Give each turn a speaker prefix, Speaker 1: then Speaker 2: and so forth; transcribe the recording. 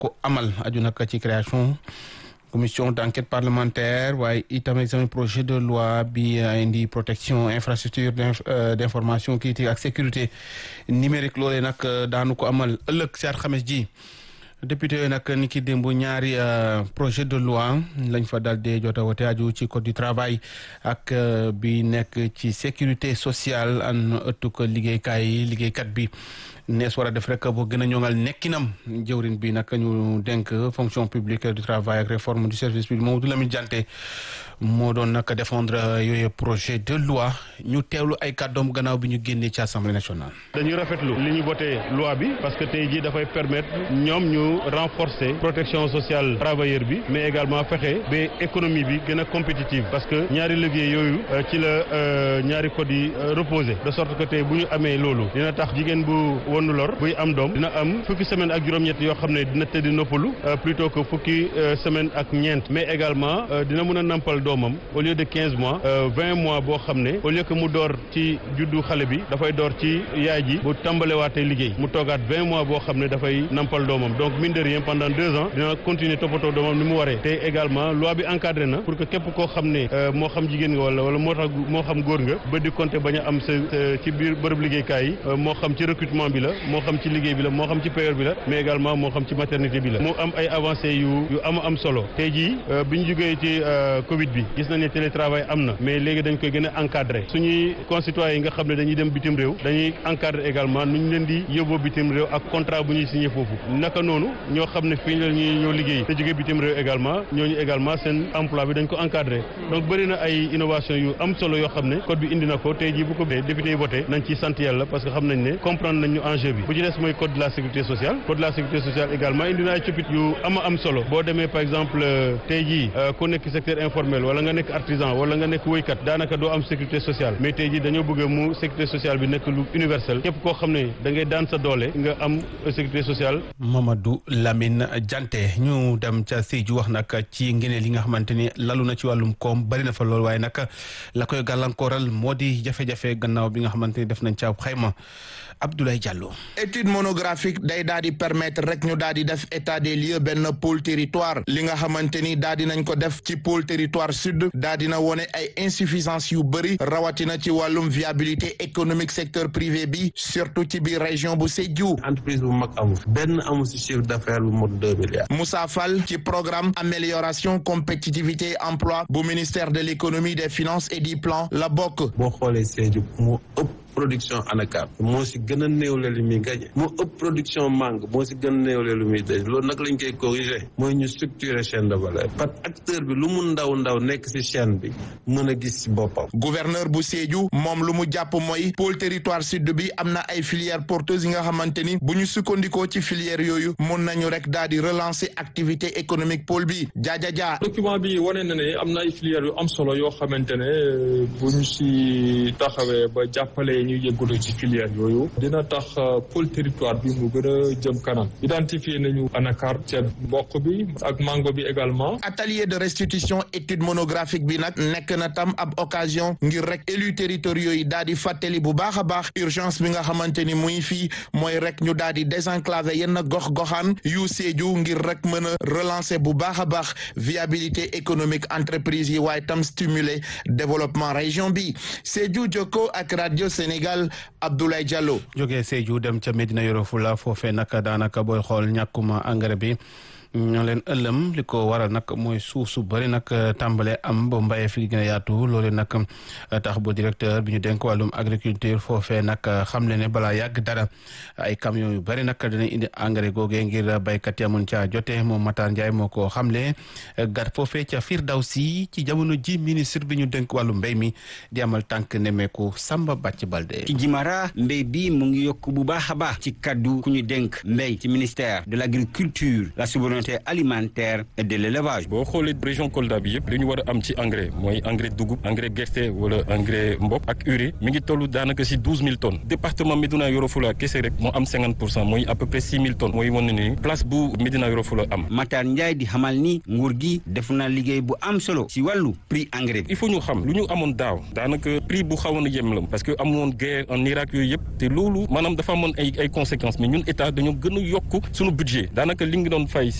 Speaker 1: ko amal aju nag ci création commission d'enquête parlementaire waaye itam examen projet de loi bi indi protection infrastructure d'information critique ak sécurité numérique loolee nag daanu ko amal ëllëg si alxames ji député yooyu nag ni ki démb ñaari projet de loi lañ fa dal dee jota wote aju ci code du travail ak bi nekk ci sécurité sociale an ëttuk liggéeykaay yi liggéeykat bi nees war a def rek boo gën a ñoŋal nekkinam jëwrin bi nag ñu dénk fonction publique du travail ak réforme du service public Mamadou Lamine Diante moo doon nag défendre yooyu projet de loi ñu teewlu ay kàddoom gannaaw bi ñu génnee ci assemblée nationale.
Speaker 2: dañuy rafetlu li ñu voté loi bi parce que tey jii dafay permettre ñoom ñu renforcer protection sociale travailleur bi mais également fexe ba économie bi gën a compétitive parce que ñaari liggéey yooyu ci la ñaari code yi reposé de sorte que tey bu ñu amee loolu dina tax jigéen bu wonu lor buy am doom dina am fukki semaine ak juróom-ñett yoo xam ne dina tëdd noppalu plutôt que fukki semaine ak ñeent mais également dina mën a nampal doomam au lieu de quinze mois vingt mois boo xam ne au lieu que mu door ci juddu xale bi dafay door ci yaay ji bu tàmbalewaatee liggéey mu toogaat vingt mois boo xam ne dafay nampal doomam donc mine de rien pendant deux ans dina continuer toppatoo doomam ni mu waree te également loi bi encadré na pour que képp koo xam ne moo xam jigéen nga wala wala moo tax moo xam góor nga ba di compter bañ a am sa ci biir bërëb liggéeykaay yi moo xam ci recrutement bi la moo xam ci liggéey bi la moo xam ci payeur bi la mais également moo xam ci maternité bi la mu am ay avancées yu yu am am solo tey jii bi ñu jógee ci Covid bi gis nañ ne télétravail am na mais léegi dañ koy gën a encadré suñuy concitoyens yi nga xam ne dañuy dem bitim réew dañuy encadré également nu ñu leen di yóbboo bitim réew ak contrat bu ñuy signé foofu naka noonu ñoo xam ne fii la ñuy ñoo liggéey te jógee bitim réew également ñooñu également seen emploi bi dañ ko encadré donc bëri na ay innovation yu am solo yoo xam ne code bi indi na ko tey jii bu ko député yi voté nañ ci sant yàlla parce que xam nañ ne comprendre nañ ñu enjeu bi bu ci des mooy code de la sécurité sociale code de la sécurité sociale également indi na ay coppite yu ama am solo boo demee par exemple tey jii ku nekk secteur informel wala nga nekk artisan wala nga nekk woykat daanaka doo am sécurité sociale mais tey jii dañoo bëgg mu sécurité sociale bi nekk lu universel képp koo xam ne da ngay daan sa doole nga am sécurité sociale.
Speaker 1: Mamadou Lamine Diante ñu dem ca Sédhiou wax nag ci ngeneel yi nga xamante ni lalu na ci wàllum koom bari na fa lool waaye nag la koy gàllankooral moo di jafe-jafe gannaaw bi nga xamante ni def nañ ca xayma Abdoulaye Diallo.
Speaker 3: étude monographique day daal di permettre rek ñu daal di def état des lieux benn pôle territoire li nga xamante ni daal di nañ ko def ci pôle territoire sud daal dina wone ay insuffisance yu bëri rawatina ci wàllum viabilité économique secteur privé bi surtout ci biir région bu Sédhiou.
Speaker 4: entreprise bu mag amu fi benn amu si chiffre d'affaires bu mot deux milliards.
Speaker 3: Moussa Fall ci programme amélioration compétitivité emploi bu ministère de l'économie des finances et du plan la bokk.
Speaker 4: boo xoolee Sédhiou moo ëpp. production anacarde moo si gën a néewle lu muy gañe moo ëpp production mangue moo si gën a néewle lu muy daj loolu nag lañ koy corriger mooy ñu structurer chaîne de valeur parce que acteur bi lu mu ndaw ndaw nekk si chaîne bi mën a gis si boppam
Speaker 3: gouverneur bu Sédhiou moom lu mu jàpp mooy pôle territoire sud bi am na ay filières porteuses yi nga xamante ni bu ñu sukkandikoo ci filières yooyu mun nañu rek daal di relancer activité économique pôle bi jaajaja
Speaker 5: document bi wane na ne am na ay filières yu am solo yoo xamante ne bu ñu si taxawee ba jàppale ñu yëngatu ci filière yooyu dina tax pôle territoire bi mu gën a jëm kanam identifier nañu anacarde ceeb mboq bi ak mango bi également
Speaker 3: atelier de restitution étude monographique bi nag nekk na tam ab occasion ngir rek élus territoriaux yi daal di fàttali bu baax a baax urgence bi nga xamante ni muy fii mooy rek ñu daal di désenclaver yenn gox-goxaan yu Sédhiou ngir rek mën a relancer bu baax a baax viabilité économique entreprise yi waaye tam stimuler développement région bi Sédhiou Jokko ak radio Sénégal Abdoulaye Diallo.
Speaker 1: jógee Sédhiou dem ca Medina Yoro Fula foofee nag daanaka booy xool ñàkkuma engrais bi ñoo leen ëllëm li ko waral nag mooy suuf su bëri nag tàmbale am ba mbayee fi gën a yaatu loolu nag tax bu directeur bi ñu dénk wàllum agriculture foofee nag xam le ne balaa yàgg dara ay camion yu bëri nag dina indi engrais googee ngir béykat yi amun caa jote moom Matar Ndiaye moo ko xamle gat foofee ca Firdawsi ci jamono ji ministre bi ñu dénk wàllu mbéy mi di amal tànk nemeeku Samba Bàcc Balde
Speaker 6: ci Jimara mbéy bi mu ngi yokk bu baax a baax ci kaddu ku ñu dénk mbéy ci ministère de l'agriculture la souveraineté souveraineté alimentaire et de l'élevage.
Speaker 7: boo xoolee région Kolda bi yëpp li ñu war a am ci engrais mooy engrais dugub engrais gerte wala engrais mboq ak urée mi ngi toll daanaka si douze mille tonnes département Médina Yoro Fula kese rek moo am cinquante pour cent mooy à peu près six mille tonnes mooy wane ni place bu Médina Yoro Fula am.
Speaker 6: Matar Ndiaye di xamal ni nguur gi def na liggéey bu am solo si wàllu prix engrais bi.
Speaker 7: il faut ñu xam lu ñu amoon daaw daanaka prix bu xawoon a yem la parce que amoon guerre en Irak yooyu yëpp te loolu maanaam dafa amoon ay ay conséquences mais ñun état dañoo gën a yokk suñu budget daanaka li nga doon fay